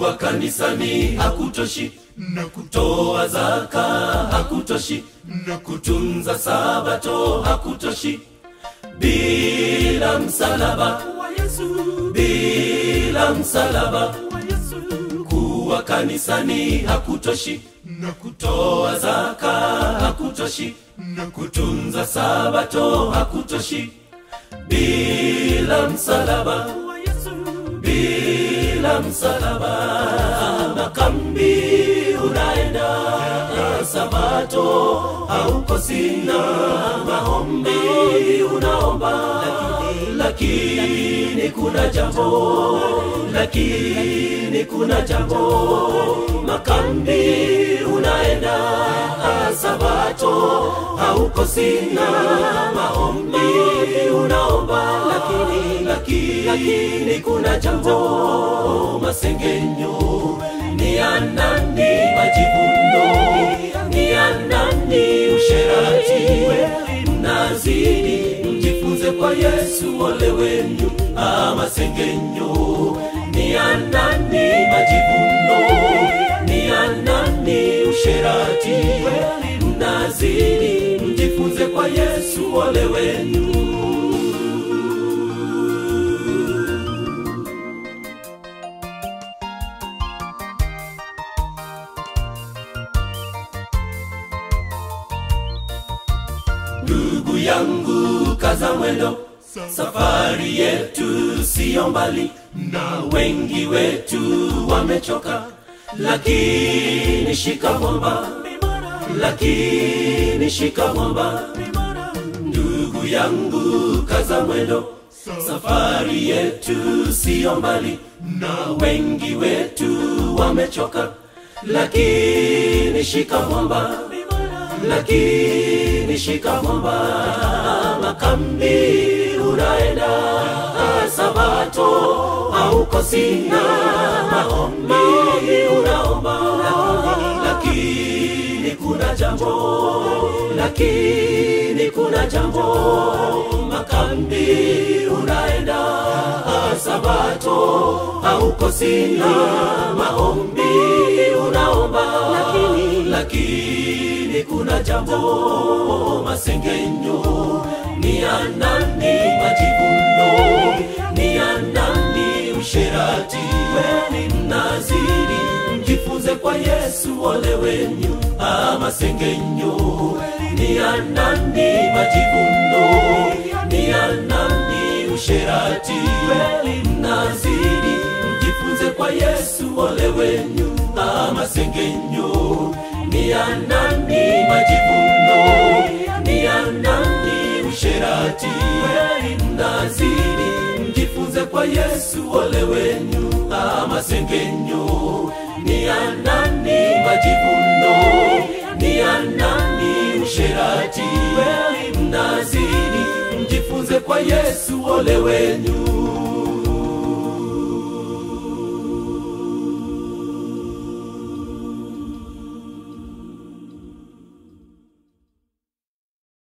kuwa kanisani hakutoshi na kutoa zaka hakutoshi na kutunza sabato hakutoshi bila msalaba wa yesu bila msalaba wa yesu kuwa kanisani hakutoshi na kutoa zaka hakutoshi na kutunza sabato hakutoshi bila msalaba wa yesu bila msalaba makambi unaenda sabato haukosina maombi unaomba lakini kuna jambo lakini kuna jambo makambi unaenda sabato haukosina maombi unaomba lakini, lakini, lakini kuna jambo masengenyo ni ya nani majivuno ni ya nani usherati mnazidi mjifunze kwa yesu ole wenu masengenyo ni ya nani majivuno ni ya nani usherati mnazidi mjifunze kwa yesu ole wenu ndugu yangu kaza mwendo safari yetu siyo mbali na wengi wetu wamechoka lakini shika mwamba lakini shika mwamba ndugu yangu kaza mwendo safari yetu siyo mbali na wengi wetu wamechoka lakini shika mwamba lakini shika mwamba makambi unaenda sabato haukosina maombi unaomba lakini kuna jambo lakini kuna jambo makambi unaenda sabato haukosina maombi unaomba lakini, lakini kuna jambo masengenyo ni ya nani majivuno ni ya nani usherati weni mnazidi mjifunze kwa yesu ole wenyu masengenyo ni ya nani majivuno ni ya nani usherati weni mnazidi mjifunze kwa yesu ole wenyu masengenyo ni ya nani majivuno ni ya nani usherati mnazidi mjifunze kwa yesu ole wenyu masengenyo ni ya nani majivuno ni ya nani usherati mnazidi mjifunze kwa yesu ole wenyu